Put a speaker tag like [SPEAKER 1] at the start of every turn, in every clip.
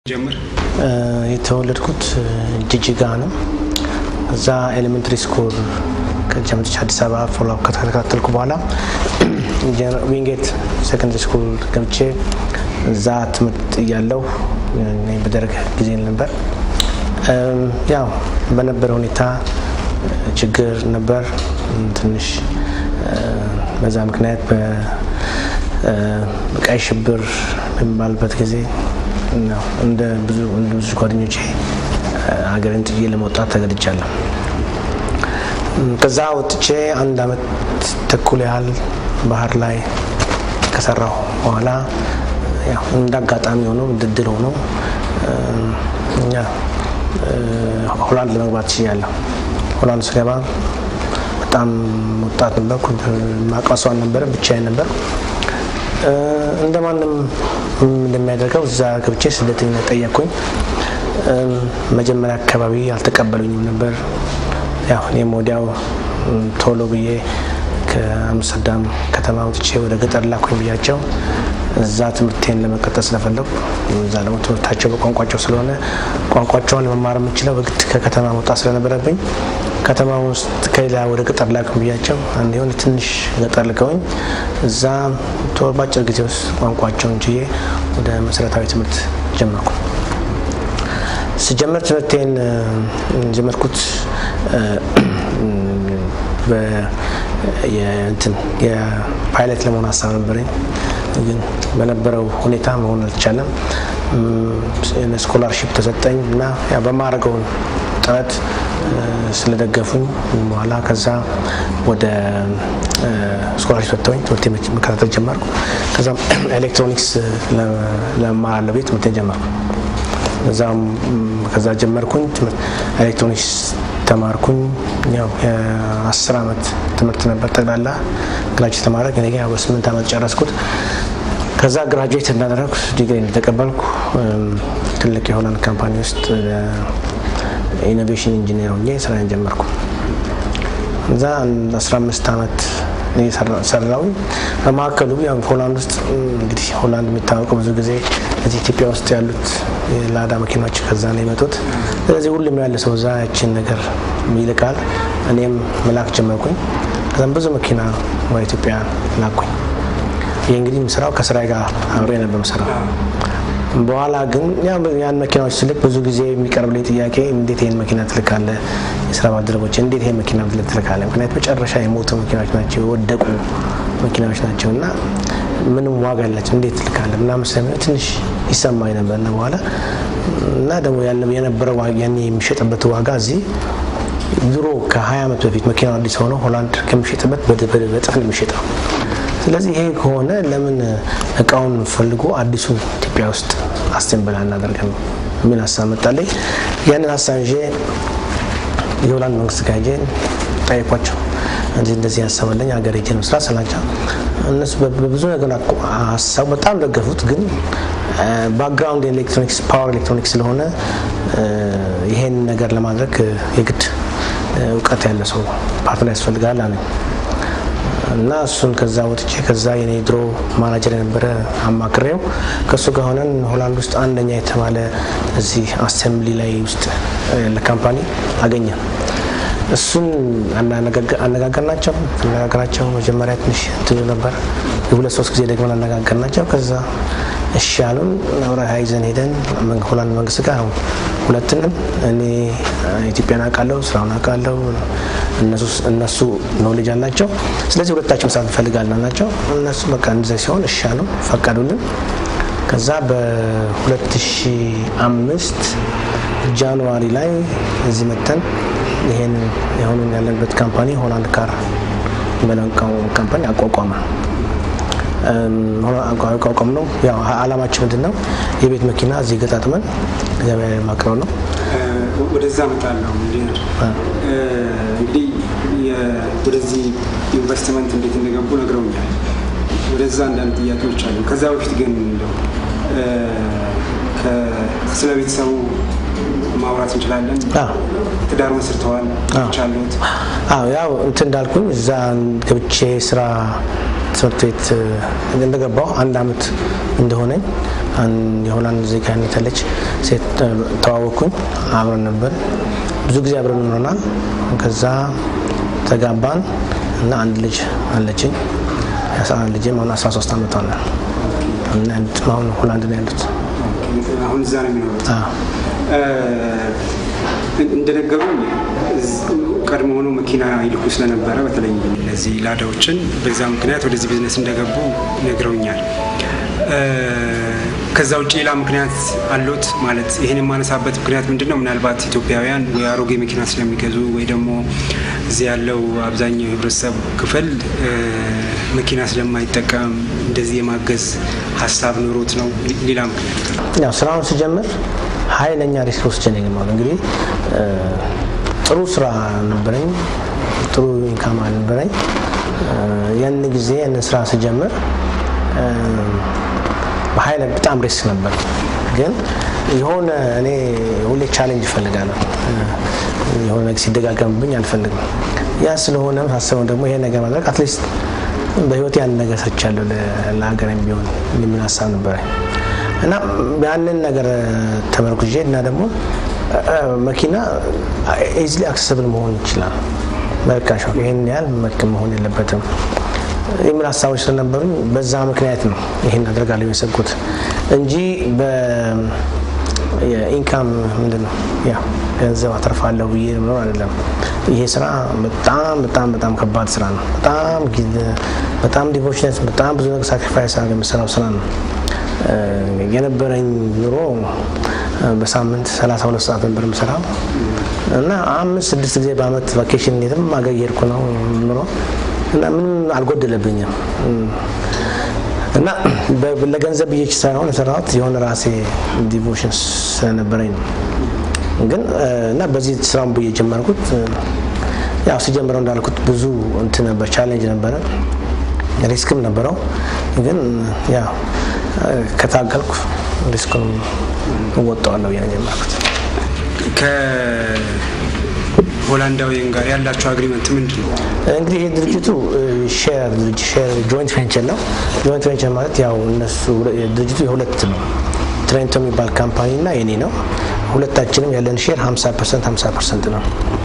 [SPEAKER 1] ጀምር
[SPEAKER 2] የተወለድኩት ጅጅጋ ነው። እዛ ኤሌመንትሪ ስኩል ከጀምጥች አዲስ አበባ ፎሎ ከተከታተልኩ በኋላ ዊንጌት ሴኮንደሪ ስኩል ገብቼ እዛ ትምህርት እያለሁ በደርግ ጊዜ ነበር። ያው በነበረ ሁኔታ ችግር ነበር ትንሽ በዛ ምክንያት በቀይ ሽብር በሚባልበት ጊዜ እንደ ብዙ እንደ ብዙ ጓደኞቼ ሀገርን ጥዬ ለመውጣት ተገድጃለሁ። ከዛ ወጥቼ አንድ አመት ተኩል ያህል ባህር ላይ ከሰራሁ በኋላ እንደ አጋጣሚ ሆኖ ድድል ሆኖ ሆላንድ ለመግባት ችያለሁ። ሆላንድ ስገባ በጣም ወጣት ነበርኩ። ማውቀው አልነበረ፣ ብቻዬን ነበር። እንደ ማንም እንደሚያደርገው እዛ ገብቼ ስደተኝነት ጠየቅኩኝ። መጀመሪያ አካባቢ አልተቀበሉኝም ነበር። ያው እኔም ወዲያው ቶሎ ብዬ ከአምስተርዳም ከተማ ወጥቼ ወደ ገጠር ላኩኝ ብያቸው እዛ ትምህርቴን ለመቀጠል ስለፈለጉ እዛ ደግሞ ትምህርታቸው በቋንቋቸው ስለሆነ ቋንቋቸውን ለመማር የምችለው በግድ ከከተማ መውጣት ስለነበረብኝ ከተማ ውስጥ ከሌላ ወደ ገጠር ላኩኝ ብያቸው አንድ የሆነ ትንሽ ገጠር ልከውኝ እዛ በአጭር ጊዜ ውስጥ ቋንቋቸውን ችዬ ወደ መሰረታዊ ትምህርት ጀመርኩ። ስጀምር ትምህርቴን ጀመርኩት የፓይለት ለመሆን ሀሳብ ነበረኝ፣ ግን በነበረው ሁኔታ መሆን አልተቻለም። ስኮላርሺፕ ተሰጠኝ እና በማድረገውን ጥረት ስለደገፉኝ በኋላ ከዛ ወደ ስኮላርሺፕ ሰጥተውኝ ትምህርት መከታተል ጀመርኩ። ከዛ ኤሌክትሮኒክስ ለመማር ቤት ትምህርቴን ጀመርኩ። እዛም ከዛ ጀመርኩኝ ኤሌክትሮኒክስ ተማርኩኝ። ያው የአስር አመት ትምህርት ነበር ጠቅላላ ግራጅዌት ተማረግ እኔ ግን በስምንት አመት ጨረስኩት። ከዛ ግራጅዌት እንዳደረግኩ ዲግሪ እንደተቀበልኩ ትልቅ የሆላንድ ካምፓኒ ውስጥ ኢኖቬሽን ኢንጂነር ሆኜ ስራን ጀመርኩ። እዛ 15 አመት ሰራውኝ። በመካከሉ ያው ሆላንድ ውስጥ እንግዲህ ሆላንድ የሚታወቀው ብዙ ጊዜ እዚህ ኢትዮጵያ ውስጥ ያሉት የላዳ መኪናዎች ከዛ ነው የመጡት። ስለዚህ ሁሉም ያለ ሰው እዛ ያችን ነገር ይልቃል። እኔም መላክ ጀመርኩኝ። ከዛም ብዙ መኪና ወደ ኢትዮጵያ ላኩኝ። ይህ እንግዲህ ስራው ከስራዬ ጋር አብሬ ነበር የምሰራው። በኋላ ግን ያን መኪናዎች ስልክ ብዙ ጊዜ የሚቀርብልኝ ጥያቄ እንዴት ይህን መኪና ትልካለህ? የስራ ባልደረቦች እንዴት ይህን መኪና ትልካለህ? ምክንያት መጨረሻ የሞቱ መኪናዎች ናቸው፣ የወደቁ መኪናዎች ናቸው እና ምንም ዋጋ ያላቸው እንዴት ትልካለህ ምናምን ስለሚ ትንሽ ይሰማኝ ነበር እና በኋላ እና ደግሞ የነበረው ያኔ የሚሸጥበት ዋጋ እዚህ ድሮ ከ20 ዓመት በፊት መኪናው አዲስ ሆኖ ሆላንድ ከሚሸጥበት በጥፍ ነው የሚሸጠው። ስለዚህ ይሄ ከሆነ ለምን እቃውን ፈልጎ አዲሱን ኢትዮጵያ ውስጥ አስቴምብል አናደርግም የሚል ሀሳብ መጣለኝ። ያንን ሀሳብ ይዤ የሆላንድ መንግስት ጋር ሄጄ ጠየኳቸው። እንደዚህ እንደዚህ ያሰበለኝ ሀገር ሄጄ ነው ስራ ስላቸው እነሱ በብዙ ነገር ሀሳቡ በጣም ደገፉት። ግን ባክግራውንድ ኤሌክትሮኒክስ ፓወር ኤሌክትሮኒክስ ስለሆነ ይሄን ነገር ለማድረግ የግድ እውቀት ያለ ሰው ፓርትነር ያስፈልጋል አለኝ። እና እሱን ከዛ ወጥቼ ከዛ የኔ ድሮ ማናጀር የነበረ አማክሬው ከእሱ ጋር ሆነን ሆላንድ ውስጥ አንደኛ የተባለ እዚህ አሴምብሊ ላይ ውስጥ ያለ ካምፓኒ አገኘ። እሱን አነጋገርናቸው። አነጋገራቸው መጀመሪያ ትንሽ ትሉ ነበር። የሁለት ሶስት ጊዜ ደግሞ አነጋገርናቸው። ከዛ እሺ አሉን። አብረን ይዘን ሄደን ሆላንድ መንግስት ጋር ሁለትንም እኔ ኢትዮጵያን አውቃለሁ፣ ስራውን አውቃለሁ፣ እነሱ ኖሌጅ አላቸው። ስለዚህ ሁለታችን መስራት እንፈልጋለን አላቸው። እነሱ በቃ እንደዚያ ሲሆን እሺ አሉ፣ ፈቀዱልን። ከዛ በ2005 ጃንዋሪ ላይ እዚህ መተን ይሄን የሆኑን ያለንበት ካምፓኒ ሆላንድ ካር በለንቃው ካምፓኒ አቋቋመ። አቋቋም ነው። ያው አላማችን ምንድን ነው? የቤት መኪና እዚህ ገጣጥመን ገበያ ማቅረብ ነው።
[SPEAKER 1] ወደዛ እመጣለሁ ኢንጂነር። እንግዲህ ወደዚህ ኢንቨስትመንት እንዴት እንደገቡ ነግረውኛል። ወደዛ አንዳንድ ጥያቄዎች አሉ። ከዛ በፊት ግን እንደው ስለ ቤተሰቡ ማውራት እንችላለን። ትዳር መስርተዋል ቻሉት?
[SPEAKER 2] ያው እንትን እንዳልኩኝ እዛ ገብቼ ስራ ትምህርት ቤት እንደገባው አንድ አመት እንደሆነኝ የሆላንድ ዜጋ ያለች ሴት ተዋወቅኩኝ። አብረን ነበር ብዙ ጊዜ አብረን ኖረናል። ከዛ ተጋባን እና አንድ ልጅ አለችኝ። ልጅም አሁን 13 ዓመቷ ነው። አሁን ሆላንድ ነው ያሉት።
[SPEAKER 1] አሁን እዛ ነው የሚኖሩት። እንደነገሩኝ ቀድሞ ሆኖ መኪና ይልኩ ስለነበረ በተለይ እነዚህ ላዳዎችን በዛ ምክንያት ወደዚህ ቢዝነስ እንደገቡ ነግረውኛል። ከዛ ውጭ ሌላ ምክንያት አሉት ማለት ይህን የማነሳበት ምክንያት ምንድን ነው? ምናልባት ኢትዮጵያውያን ወይ አሮጌ መኪና ስለሚገዙ ወይ ደግሞ እዚህ ያለው አብዛኛው የህብረተሰብ ክፍል መኪና ስለማይጠቀም እንደዚህ የማገዝ ሀሳብ ኑሮት ነው። ሌላ ምክንያት
[SPEAKER 2] ያው ስራውን ስጀምር ኃይለኛ ሪስክ ወስጄ ነው የገባሁት። እንግዲህ ጥሩ ስራ ነበረኝ፣ ጥሩ ኢንካም አልነበረኝ። ያን ጊዜ ያንን ስራ ስጀምር በኃይለ በጣም ሪስክ ነበር። ግን የሆነ እኔ ሁሌ ቻሌንጅ እፈልጋለሁ። የሆነ ነገር ሲደጋገምብኝ አልፈልግም። ያ ስለሆነ ሳስበው ደግሞ ይሄ ነገር ማድረግ አትሊስት በህይወት ያን ነገር ሰርቻለሁ ለሀገር ቢሆን የሚል ሀሳብ ነበረ እና ያንን ነገር ተመርኩዤ እና ደግሞ መኪና ኢዝሊ አክሰስብል መሆን ይችላል። በርካሽ ይህን ያህል መሆን የለበትም የሚል ሀሳቦች ስለነበሩኝ በዛ ምክንያት ነው ይህን አደርጋለሁ የሰብኩት እንጂ የኢንካም ምንድን ነው ያ ገንዘብ አተርፋለሁ ብዬ ምኖር አይደለም። ይሄ ስራ በጣም በጣም በጣም ከባድ ስራ ነው። በጣም በጣም ዲቮሽነት በጣም ብዙ ነገር ሳክሪፋይስ አድርገህ የምሰራው ስራ ነው። የነበረኝ ኑሮ በሳምንት 32 ሰዓት ነበር የምሰራው እና አምስት ስድስት ጊዜ በአመት ቫኬሽን የትም አገር እየሄድኩ ነው ኑሮ እና ምንም አልጎደለብኝም እና ለገንዘብ ብዬ ሳይሆን የሰራሁት የሆነ ራሴ ዲቮሽን ስለነበረኝ ነው። ግን እና በዚህ ስራውን ብዬ ጀመርኩት። ያው ሲጀምረው እንዳልኩት ብዙ እንትን ነበር፣ ቻሌንጅ ነበረ፣ ሪስክም ነበረው። ግን ያው ከታገልኩ ሪስኩን እወጣዋለሁ ብዬ ነው የጀመርኩት።
[SPEAKER 1] ሆላንዳዊያን ጋር ያላቸው አግሪመንት ምንድን ነው?
[SPEAKER 2] እንግዲህ ይህ ድርጅቱ ሼር ሼር ጆይንት ቬንቸር ነው። ጆይንት ቬንቸር ማለት ያው እነሱ ድርጅቱ የሁለት ነው። ትሬንቶ የሚባል ካምፓኒ እና የኔ ነው። ሁለታችንም ያለን ሼር 50 ፐርሰንት 50 ፐርሰንት ነው።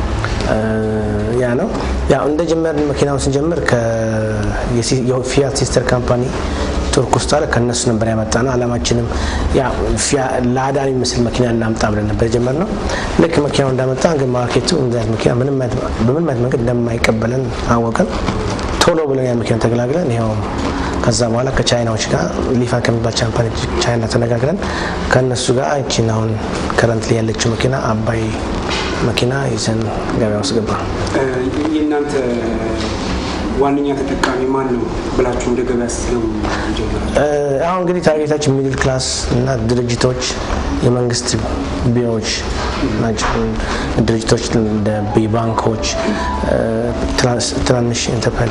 [SPEAKER 2] ያ ነው ያው እንደ ጀመርን መኪናውን ስንጀምር የፊያት ሲስተር ካምፓኒ ቱርክ ውስጥ አለ ከእነሱ ነበር ያመጣ ነው። አላማችንም ላዳ የሚመስል መኪና እናምጣ ብለን ነበር የጀመርነው። ልክ መኪናው እንዳመጣ ግን ማርኬቱ እንደዚህ መኪና በምንም አይነት መንገድ እንደማይቀበለን አወቀን። ቶሎ ብለን ያ መኪና ተገላግለን ይኸው ከዛ በኋላ ከቻይናዎች ጋር ሊፋን ከሚባል ቻምፓኒ ቻይና ተነጋግረን ከእነሱ ጋር እቺን አሁን ከረንት ላይ ያለችው መኪና አባይ መኪና ይዘን ገበያ ውስጥ ገባ።
[SPEAKER 1] የእናንተ ዋነኛ ተጠቃሚ ማን ነው ብላችሁ ወደ ገበያ ስትገቡ ጀምራችሁ?
[SPEAKER 2] አሁን እንግዲህ ታርጌታችን ሚድል ክላስ እና ድርጅቶች፣ የመንግስት ቢሮዎች ናቸው። ድርጅቶች እንደ ባንኮች፣ ትናንሽ ኢንተርፕራይዝ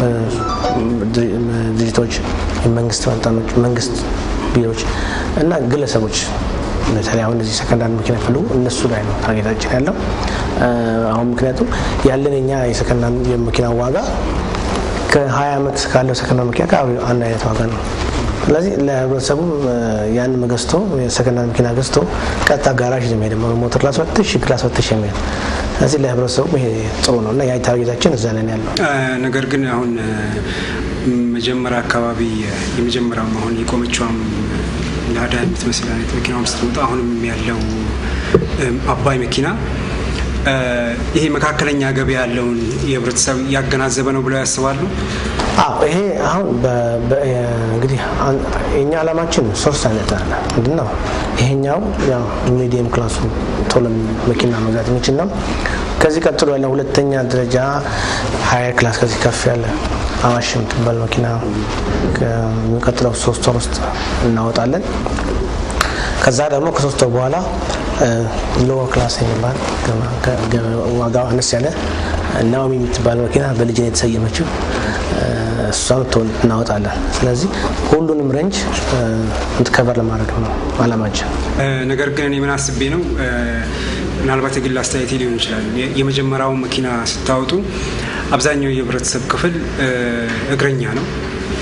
[SPEAKER 2] ድርጅቶች፣ የመንግስት ባለስልጣኖች፣ መንግስት ቢሮዎች እና ግለሰቦች በተለይ አሁን እዚህ ሰከንዳንድ መኪና ፍሉ እነሱ ላይ ነው ታርጌታችን ያለው። አሁን ምክንያቱም ያለን የኛ የሰከንዳንድ የመኪና ዋጋ ከ20 ዓመት ካለው ሰከንዳንድ መኪና ጋር አንድ አይነት ዋጋ ነው። ስለዚህ ለህብረተሰቡ ያን ገዝቶ የሰከንዳንድ መኪና ገዝቶ ቀጥታ ጋራዥ የሚሄድ ደግሞ ሞተር ላስፈትሽ ህግ ላስፈትሽ የሚሄድ ስለዚህ ለህብረተሰቡ ይሄ ጥሩ ነው እና ያ ታርጌታችን እዛ ላይ ያለው
[SPEAKER 1] ነገር ግን አሁን መጀመሪያ አካባቢ የመጀመሪያው አሁን የቆመችዋም ላዳ የምትመስል አይነት መኪናውም ስትወጣ አሁንም ያለው አባይ መኪና ይሄ መካከለኛ ገቢ ያለውን የህብረተሰብ ያገናዘበ ነው ብለው ያስባሉ?
[SPEAKER 2] አዎ ይሄ አሁን እንግዲህ የኛ ዓላማችን ሶስት አይነት አለ። ምንድን ነው ይሄኛው ያው ሚዲየም ክላሱ ቶሎ መኪና መግዛት የሚችል ነው። ከዚህ ቀጥሎ ያለ ሁለተኛ ደረጃ ሀየር ክላስ ከዚህ ከፍ ያለ አዋሽ የምትባል መኪና ከሚቀጥለው ሶስት ወር ውስጥ እናወጣለን። ከዛ ደግሞ ከሶስት ወር በኋላ ሎወር ክላስ የሚባል ዋጋው አነስ ያለ ናኦሚ የምትባል መኪና በልጅ ነው የተሰየመችው። እሷን እናወጣለን። ስለዚህ ሁሉንም ሬንጅ እንትከበር ለማድረግ ነው አላማችን።
[SPEAKER 1] ነገር ግን እኔ ምን አስቤ ነው ምናልባት የግል አስተያየቴ ሊሆን ይችላል። የመጀመሪያው መኪና ስታወጡ አብዛኛው የህብረተሰብ ክፍል እግረኛ ነው።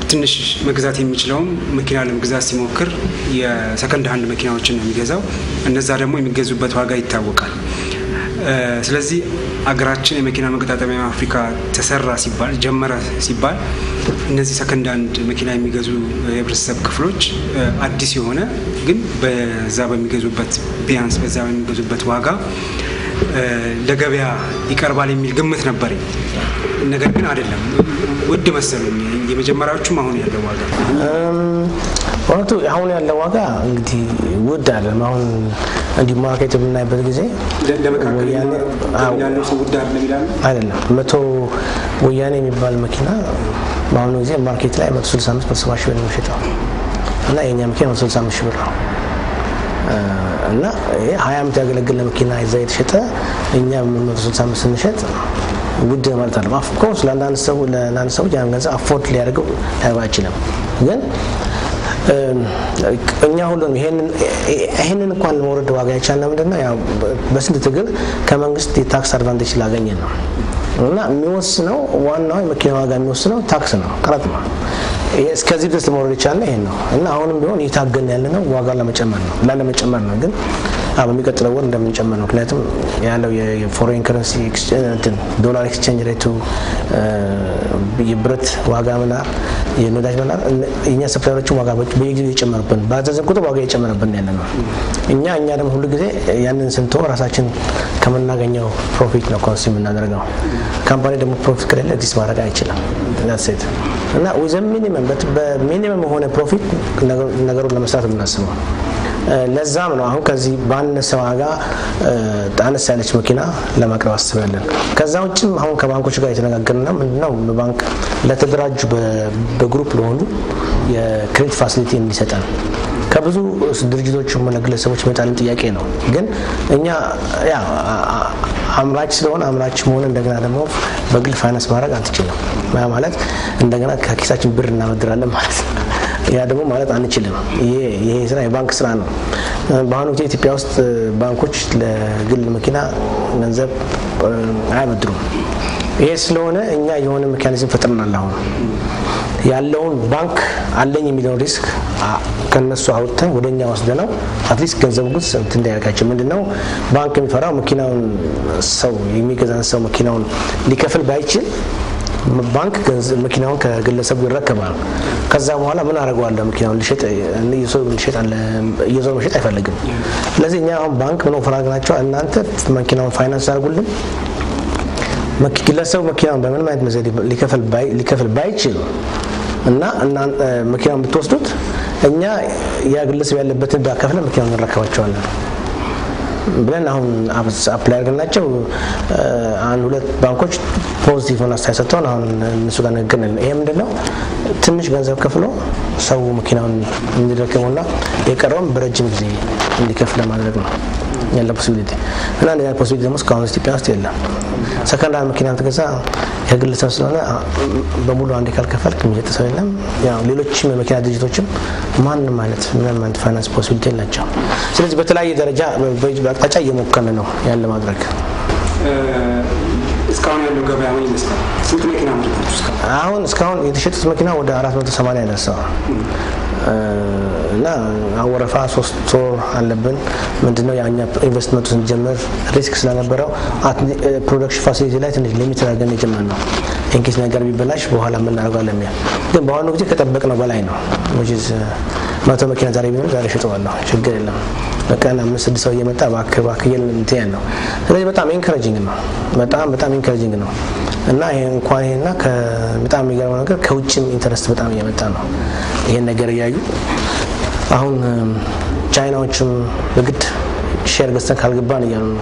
[SPEAKER 1] ትንሽ መግዛት የሚችለውም መኪና ለመግዛት ሲሞክር የሰከንድ ሀንድ መኪናዎችን ነው የሚገዛው። እነዛ ደግሞ የሚገዙበት ዋጋ ይታወቃል። ስለዚህ አገራችን የመኪና መገጣጠሚያ አፍሪካ ተሰራ ሲባል ጀመረ ሲባል እነዚህ ሰከንድ አንድ መኪና የሚገዙ የህብረተሰብ ክፍሎች አዲስ የሆነ ግን በዛ በሚገዙበት ቢያንስ በዛ በሚገዙበት ዋጋ ለገበያ ይቀርባል የሚል ግምት ነበረኝ። ነገር ግን አይደለም፣ ውድ መሰሉኝ የመጀመሪያዎቹም አሁን ያለው ዋጋ
[SPEAKER 2] እውነቱ አሁን ያለው ዋጋ እንግዲህ ውድ አለም። አሁን እንዲህ ማርኬት የምናይበት ጊዜ
[SPEAKER 1] ያለው ሰው ውድ አይደለም ይላሉ።
[SPEAKER 2] አይደለም መቶ ወያኔ የሚባል መኪና በአሁኑ ጊዜ ማርኬት ላይ መቶ ስልሳ አምስት መቶ ሰባ ሺህ ብር ነው የሚሸጠው እና የእኛ መኪና መቶ ስልሳ አምስት ሺህ ብር ነው እና ይሄ ሀያ ዓመት ያገለገለ መኪና ይዛ የተሸጠ እኛ መቶ ስልሳ አምስት ስንሸጥ ውድ ማለት አለ። ኦፍኮርስ ለአንዳንድ ሰው ለአንዳንድ ሰዎች ያን ገንዘብ አፎርድ ሊያደርገው ሊያደርገው አይችልም። ግን እኛ ሁሉንም ይሄንን እንኳን ለመውረድ ዋጋ የቻልነው ምንድን ነው? ያው በስንት ትግል ከመንግስት የታክስ አድቫንቴጅ ስላገኘን ነው። እና የሚወስነው ዋናው የመኪና ዋጋ የሚወስነው ታክስ ነው፣ ቀረጥ ነው። እስከዚህ ድረስ ለመውረድ የቻልነው ይሄን ነው። እና አሁንም ቢሆን እየታገልን ያለ ነው ዋጋ ለመጨመር ነው ላለመጨመር ነው ግን በሚቀጥለው ወር እንደምንጨምር ነው። ምክንያቱም ያለው የፎሬን ከረንሲ ዶላር ኤክስቼንጅ ሬቱ የብረት ዋጋ መናር፣ የነዳጅ መናር እኛ ሰፕላዮችን ዋጋ በየጊዜው እየጨመሩብን በአዘዘን ቁጥር ዋጋ እየጨመረብን ያለ ነው። እኛ እኛ ደግሞ ሁሉ ጊዜ ያንን ስንቶ ራሳችን ከምናገኘው ፕሮፊት ነው ኮንስ የምናደርገው። ካምፓኒ ደግሞ ፕሮፊት ከሌለ ኤግዚስት ማድረግ አይችልም። ሴት እና ዊዘ ሚኒመም በሚኒመም የሆነ ፕሮፊት ነገሩን ለመስራት የምናስበው ለዛም ነው አሁን ከዚህ ባነሰ ዋጋ አነስ ያለች መኪና ለማቅረብ አስባለን። ከዛ ውጭም አሁን ከባንኮች ጋር የተነጋገርን ነው። ምንድነው በባንክ ለተደራጁ በግሩፕ ለሆኑ የክሬዲት ፋሲሊቲ እንዲሰጠን ከብዙ ድርጅቶች ሆነ ግለሰቦች ይመጣልን ጥያቄ ነው። ግን እኛ ያ አምራች ስለሆነ አምራች መሆን እንደገና ደግሞ በግል ፋይናንስ ማድረግ አንችልም። ማለት እንደገና ከኪሳችን ብር እናበድራለን ማለት ነው። ያ ደግሞ ማለት አንችልም። ይሄ ስራ የባንክ ስራ ነው። በአሁኑ ጊዜ ኢትዮጵያ ውስጥ ባንኮች ለግል መኪና ገንዘብ አያበድሩም። ይሄ ስለሆነ እኛ የሆነ ሜካኒዝም ፈጥረናል። አሁን ያለውን ባንክ አለኝ የሚለውን ሪስክ ከነሱ አውጥተን ወደ እኛ ወስደነው አትሊስት ገንዘቡ ግን ስንት እንዳያደርጋቸው ምንድነው ባንክ የሚፈራው መኪናውን ሰው የሚገዛን ሰው መኪናውን ሊከፍል ባይችል ባንክ መኪናውን ከግለሰቡ ይረከባል። ከዛ በኋላ ምን አደርገዋለሁ? መኪናውን ልሸጥ እየዞር መሸጥ አይፈልግም። ስለዚህ እኛ አሁን ባንክ ምን ኦፈር አድርገናቸው እናንተ መኪናውን ፋይናንስ አድርጉልን ግለሰቡ መኪናውን በምንም አይነት መዘዴ ሊከፍል ባይችል እና መኪናውን ብትወስዱት እኛ ያ ግለሰብ ያለበትን ባከፍለ መኪናውን እንረከባቸዋለን ብለን አሁን አፕላይ አድርገናቸው አንድ ሁለት ባንኮች ፖዚቲቭ ሆነ አስተያየት ሰጥተውን አሁን እነሱ ጋር ንግግር ነን። ይሄ ምንድን ነው ትንሽ ገንዘብ ከፍሎ ሰው መኪናውን እንዲረከሙና የቀረውን በረጅም ጊዜ እንዲከፍል ለማድረግ ነው ያለ ፖሲቢሊቲ እና እንደዚያ ፖሲቢሊቲ ደግሞ እስካሁን ኢትዮጵያ ውስጥ የለም። ሰከንድ ሃንድ መኪና ትገዛ የግለሰብ ስለሆነ በሙሉ አንዴ ካልከፈልክ የሚሰጥ ሰው የለም። ያው ሌሎችም የመኪና ድርጅቶችም ማንም አይነት ምንም አይነት ፋይናንስ ፖሲቢሊቲ የላቸው። ስለዚህ በተለያየ ደረጃ በአቅጣጫ እየሞከርን ነው ያለ ማድረግ።
[SPEAKER 1] እስካሁን ያለው ገበያ ምን ይመስላል? ስንት መኪና ምርታችሁ እስካሁን?
[SPEAKER 2] አሁን እስካሁን የተሸጡት መኪና ወደ 480 ደርሰዋል። እና አወረፋ ሶስት ወር አለብን። ምንድነው የኛ ኢንቨስትመንቱ ስንጀምር ሪስክ ስለነበረው ፕሮዳክሽን ፋሲሊቲ ላይ ትንሽ ሊሚት አድርገን የጀመርነው ኢንኬስ ነገር ቢበላሽ በኋላ የምናደርገው ለሚያ ግን በአሁኑ ጊዜ ከጠበቅነው በላይ ነው። መቶ መኪና ዛሬ ቢኖር ዛሬ ሽጠዋለሁ፣ ችግር የለም። በቀን አምስት ስድስት ሰው እየመጣ እባክህ እባክህ እንትን ያን ነው። ስለዚህ በጣም ኢንከረጂንግ ነው፣ በጣም በጣም ኢንከረጂንግ ነው እና ይሄ እንኳን ይሄና በጣም የሚገርመው ነገር ከውጭም ኢንተረስት በጣም እየመጣ ነው ይሄን ነገር እያዩ አሁን ቻይናዎችም በግድ ሼር ገዝተን ካልገባን እያሉ ነው።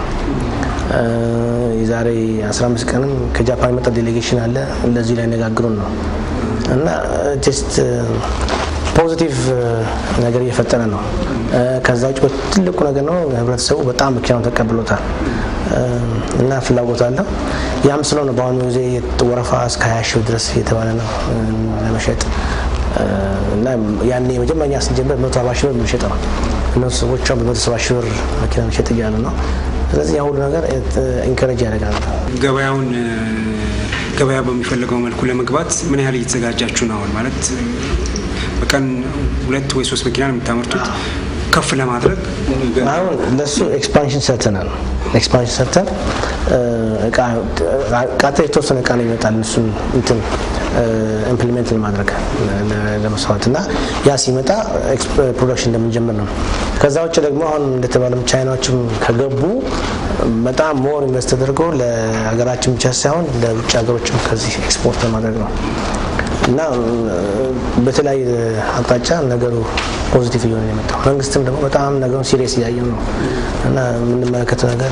[SPEAKER 2] የዛሬ 15 ቀንም ከጃፓን የመጣ ዴሌጌሽን አለ እንደዚህ ላይ ነጋግሩን ነው እና ጀስት ፖዚቲቭ ነገር እየፈጠረ ነው። ከዛ ውጭ ትልቁ ነገር ነው ህብረተሰቡ በጣም መኪናውን ተቀብሎታል እና ፍላጎት አለ። ያም ስለሆነ በአሁኑ ጊዜ ወረፋ እስከ 20 ሺህ ድረስ እየተባለ ነው ለመሸጥ እና ያኔ የመጀመሪያ ስንጀምር መቶ አርባ ሺህ ብር የምንሸጠው እነሱ ሰዎች በመቶ ሰባ ሺህ ብር መኪና መሸጥ እያሉ ነው። ስለዚህ ያ ሁሉ ነገር ኢንከረጅ ያደርጋል።
[SPEAKER 1] ገበያውን ገበያ በሚፈልገው መልኩ ለመግባት ምን ያህል እየተዘጋጃችሁ ነው? አሁን ማለት በቀን ሁለት ወይ ሶስት መኪና ነው የምታመርቱት ከፍ ለማድረግ
[SPEAKER 2] አሁን ለሱ ኤክስፓንሽን ሰርተናል። ኤክስፓንሽን ሰርተን ቃጠ የተወሰነ እቃ ነው ይመጣል እሱን እንትን ኢምፕሊሜንት ለማድረግ ለመስራት እና ያ ሲመጣ ፕሮዳክሽን እንደምንጀምር ነው። ከዛ ውጭ ደግሞ አሁን እንደተባለም ቻይናዎችም ከገቡ በጣም ሞር ኢንቨስት ተደርጎ ለሀገራችን ብቻ ሳይሆን ለውጭ ሀገሮችም ከዚህ ኤክስፖርት ለማድረግ ነው እና በተለያየ አቅጣጫ ነገሩ ፖዚቲቭ እየሆነ የመጣው መንግስትም ደግሞ በጣም ነገሩን ሲሪየስ እያየው ነው እና የምንመለከተው ነገር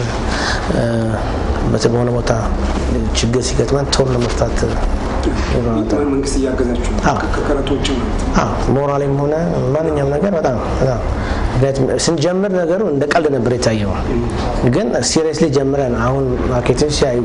[SPEAKER 2] በሆነ ቦታ ችግር ሲገጥመን ቶሎ ለመፍታት
[SPEAKER 1] መንግስት እያገዛችሁ ከቀረጥ ውጭ ማለት
[SPEAKER 2] ሞራሊም ሆነ ማንኛውም ነገር በጣም ምክንያቱም ስንጀምር ነገሩ እንደ ቀልድ ነበር የታየው። ግን ሲሪየስሊ ጀምረን አሁን ማርኬትን ሲያዩ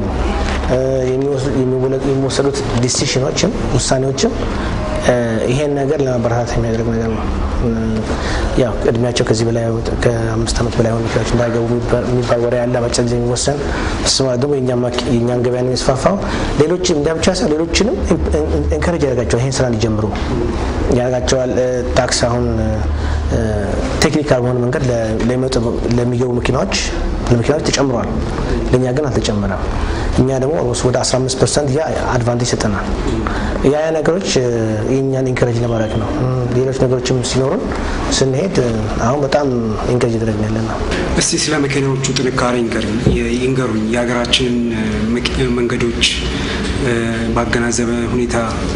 [SPEAKER 2] የሚወሰዱት ዲሲሽኖችም ውሳኔዎችም ይሄን ነገር ለማበረታታት የሚያደርግ ነገር ነው። ያው እድሜያቸው ከዚህ በላይ ከአምስት ዓመት በላይ ሆኑ መኪናዎች እንዳይገቡ የሚባል ወሬ ያለ በአጭር ጊዜ የሚወሰን እሱ ማለት ደግሞ የእኛን ገበያ ነው የሚስፋፋው። ሌሎችም እንዳ ብቻ ሳይሆን ሌሎችንም ኤንከሬጅ ያደርጋቸዋል ይህን ስራ እንዲጀምሩ ያደርጋቸዋል። ታክስ አሁን ቴክኒካል በሆነ መንገድ ለሚገቡ መኪናዎች ለመኪናዎች ተጨምሯል። ለእኛ ግን አልተጨመረም። እኛ ደግሞ ኦልሞስት ወደ 15 ፐርሰንት ያ አድቫንቴጅ ይሰጠናል። ያ ያ ነገሮች የእኛን ኢንከሬጅ ለማድረግ ነው። ሌሎች ነገሮችም ሲኖሩን ስንሄድ አሁን በጣም ኢንከሬጅ ያደረግን ያለ ነው።
[SPEAKER 1] እስቲ ስለ መኪናዎቹ ጥንካሬ ይንገሩኝ። የሀገራችንን መንገዶች ባገናዘበ ሁኔታ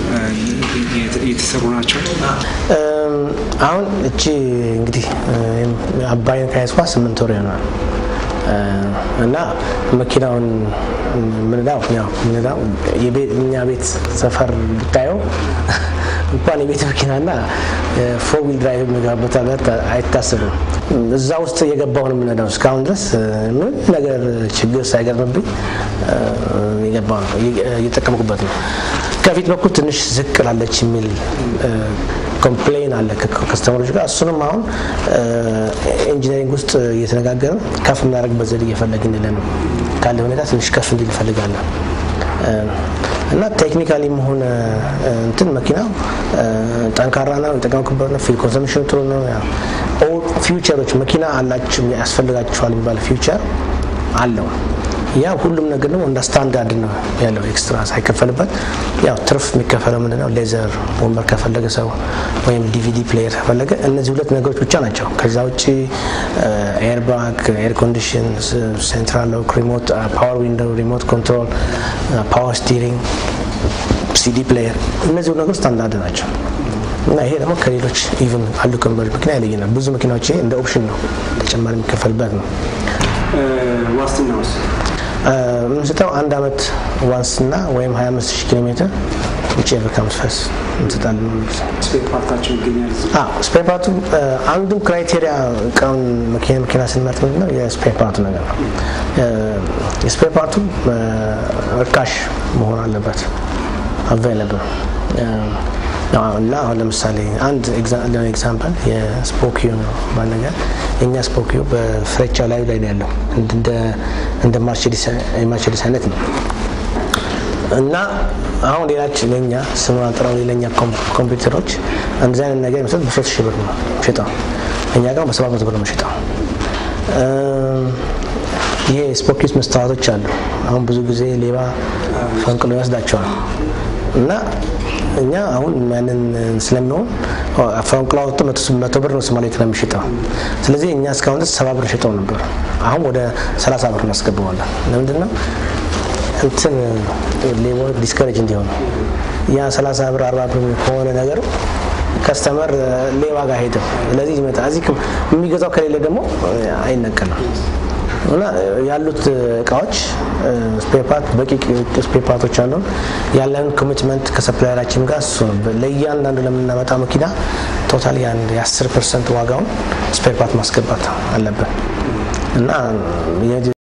[SPEAKER 1] የተሰሩ ናቸው።
[SPEAKER 2] አሁን እቺ እንግዲህ አባይን ከያዝኳ ስምንት ወር ይሆናል እና መኪናውን ምንዳው ያው ምንዳው እኛ ቤት ሰፈር ብታየው እንኳን የቤት መኪናና ፎር ዊል ድራይቭ የሚገባበት ሀገር አይታሰብም። እዛ ውስጥ የገባው ነው የምንሄደው። እስካሁን ድረስ ምን ነገር ችግር ሳይገርምብኝ የገባው ነው እየጠቀምኩበት ነው። ከፊት በኩል ትንሽ ዝቅ ላለች የሚል ኮምፕሌን አለ ከከስተመሮች ጋር። እሱንም አሁን ኢንጂነሪንግ ውስጥ እየተነጋገርን ከፍ የምናደርግበት ዘዴ እየፈለግን ያለ ነው። ካለ ሁኔታ ትንሽ ከፍ እንዲል እንፈልጋለን እና ቴክኒካሊም ሆነ እንትን መኪናው ጠንካራ ነው፣ የጠቀምኩበት ነው። ፊል ኮንሰምሽኑ ጥሩ ነው። ፊውቸሮች መኪና አላቸው ያስፈልጋቸዋል የሚባል ፊውቸር አለው። ያ ሁሉም ነገር ደግሞ እንደ ስታንዳርድ ነው ያለው። ኤክስትራ ሳይከፈልበት ያው ትርፍ የሚከፈለው ምንድነው ሌዘር ወንበር ከፈለገ ሰው ወይም ዲቪዲ ፕሌየር ከፈለገ እነዚህ ሁለት ነገሮች ብቻ ናቸው። ከዛ ውጭ ኤርባግ፣ ኤር ኮንዲሽን፣ ሴንትራል ሎክ፣ ሪሞት ፓወር ዊንዶው፣ ሪሞት ኮንትሮል፣ ፓወር ስቲሪንግ፣ ሲዲ ፕሌየር እነዚህ ነገሮች ስታንዳርድ ናቸው። እና ይሄ ደግሞ ከሌሎች ኢቭን አሉ ከሚባሉት መኪና ይለየናል። ብዙ መኪናዎች ይሄ እንደ ኦፕሽን ነው ተጨማሪ የሚከፈልበት ነው።
[SPEAKER 1] ዋስትና ውስጥ
[SPEAKER 2] የምንሰጠው አንድ አመት ዋንስና ወይም 25 ሺህ ኪሎ ሜትር ውጭ ኤቨር ካምስ ፈስ እንሰጣለን።
[SPEAKER 1] ስፔር ፓርታቸው ይገኛል።
[SPEAKER 2] ስፔር ፓርቱ አንዱ ክራይቴሪያ እቃውን መኪና መኪና ስንመርጥ ምንድን ነው የስፔር ፓርቱ ነገር ነው። የስፔር ፓርቱ እርካሽ መሆን አለበት አቫይለብል እና አሁን ለምሳሌ አንድ ኤግዛምፕል የስፖኪዮ ነው ባል ነገር የእኛ ስፖኪዮ በፍሬቻ ላይ ላይ ነው ያለው እንደ ማርቸዲስ አይነት ነው እና አሁን ሌላች ለኛ ስም አጥረው ሌለኛ ኮምፒውተሮች እንደዚህ አይነት ነገር የሚሰጥ በሶስት ሺህ ብር ነው ሽጠው እኛ ጋር በሰባት መቶ ብር ነው ሽጠው ይሄ ስፖኪስ መስተዋቶች አሉ አሁን ብዙ ጊዜ ሌባ ፈንቅሎ ይወስዳቸዋል እና እኛ አሁን ያንን ስለሚሆን ፈንቅሎ አውጥቶ መቶ ብር ነው ሶማሌ ክለብ የሚሸጠው። ስለዚህ እኛ እስካሁን ድረስ ሰባ ብር ሸጠው ነበር። አሁን ወደ ሰላሳ ብር እናስገባዋለን። ለምንድን ነው እንትን ሌቦች ዲስከሬጅ እንዲሆኑ ያ ሰላሳ ብር አርባ ብር ከሆነ ነገሩ ከስተመር ሌባ ጋር ሄደው ስለዚህ ይመጣ እዚህ የሚገዛው ከሌለ ደግሞ አይነቀልም። እና ያሉት እቃዎች ስፔርፓርት በቂ ስፔርፓርቶች አሉን። ያለን ኮሚትመንት ከሰፕላየራችን ጋር እሱ ነው። ለእያንዳንዱ ለምናመጣ መኪና ቶታል የ10 ፐርሰንት ዋጋውን ስፔርፓርት ማስገባት አለብን እና